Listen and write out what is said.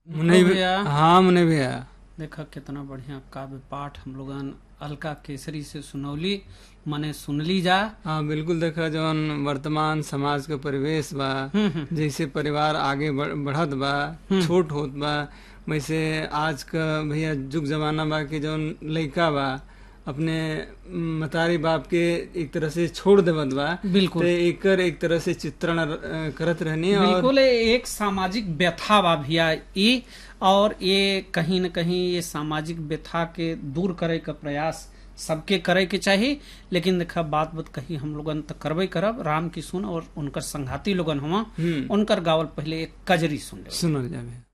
मुने भी भैया। हाँ मुने भैया देखा कितना बढ़िया काव्य पाठ हम लोगन अलका केसरी से सुनौली मने सुनली जा हाँ बिल्कुल देखा जौन वर्तमान समाज के परिवेश बा हम्म, हम्म, जैसे परिवार आगे बढ़- बढ़त बा छोट होत बा वैसे आज का भैया युग जमाना बा कि जौन लइका बा अपने मतारी बाप के एक तरह से छोड़ देवत बा बिल्कुल तो एकर एक तरह से चित्रण अ, करत रहनी और बिल्कुल ये एक सामाजिक व्यथा बा भैया ई और ये कहीं न कहीं ये सामाजिक व्यथा के दूर करे का प्रयास सबके करे के चाहिए लेकिन देखा बात बात कही हम लोगन तो करबे करब राम की सुन और उनकर संघाती लोगन हुआ हम्म उनकर गावल पहले एक कजरी सुन ले सुनल जावे